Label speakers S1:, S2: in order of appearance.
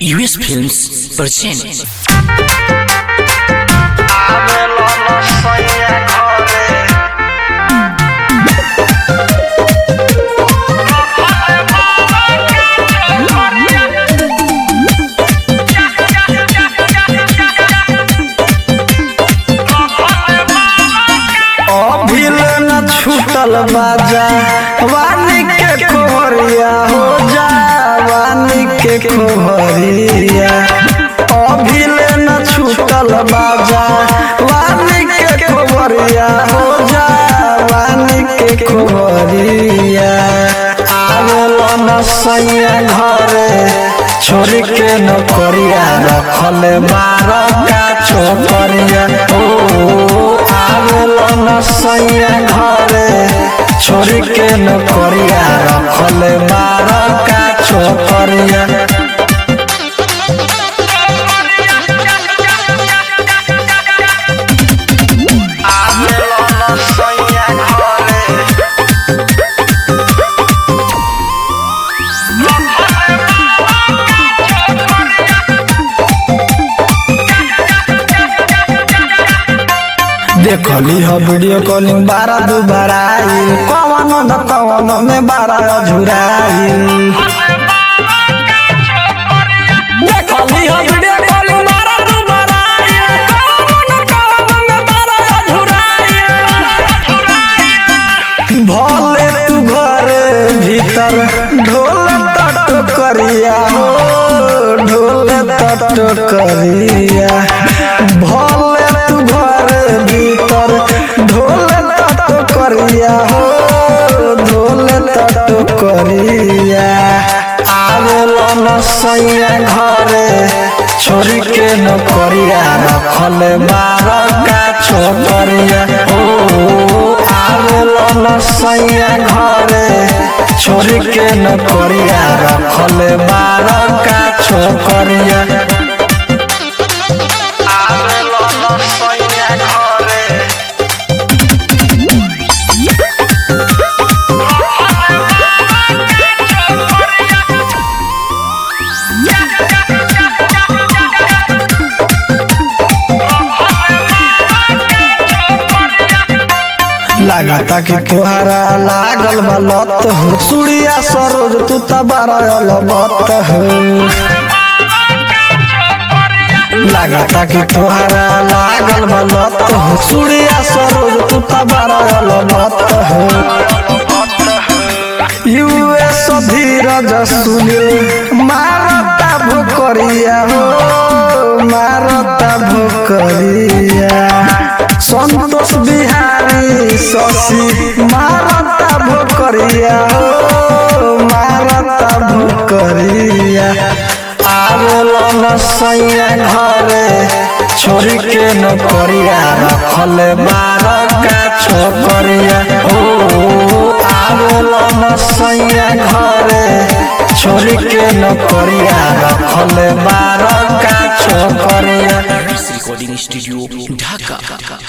S1: US Films present
S2: अभिल न छूटल बाजा वानी के कोहरिया हो जा वानी के कोहरिया अभिल न छूटल बाजा वानी के कोहरिया हो जा वानी के कोहरिया आवेल न सैया घरे छोरी के नौकरिया रखल बार का छोकरिया ओ आवेल न सैया घरे छोरी के नौकरिया रखल बार का छोकरिया देखली ह वीडियो कॉलिंग बारह दू बड़ाई कवन न कवन में बारह झुराई देखली ह वीडियो कॉलिंग बारह दू बड़ाई कवन न कवन में बारह झुराई भले तू घर भीतर ढोल तट करिया हो ढोल तट करिया भले तू घर भीतर ढोल तट करिया हो ढोल तट करिया आवेल न सैया घरे छोरी के नौकरिया रखल बार का छोकरिया ओ आवेल न सैया घरे छोरी के नौकरिया रखल बार का छोकरिया आवेल न सैया घरे लागता कि तोहरा लागल बा लत हो सुड़िया सरोज तू तबारा लबत हो लागता कि तोहरा लागल बा लत हो सुड़िया सरोज तू तबारा लबत हो यूएस धीरज सुनील मारता भोकरिया हो मारता भोकरिया संतोष बिहारी शशि मारता भोकरिया हो मारता भोकरिया आवेल न सैया घरे छोरी के नौकरिया रखल बार का छोकरिया ओ आवेल न सैया घरे छोरी के नौकरिया रखल बार का छोकरिया
S1: recording studio Dhaka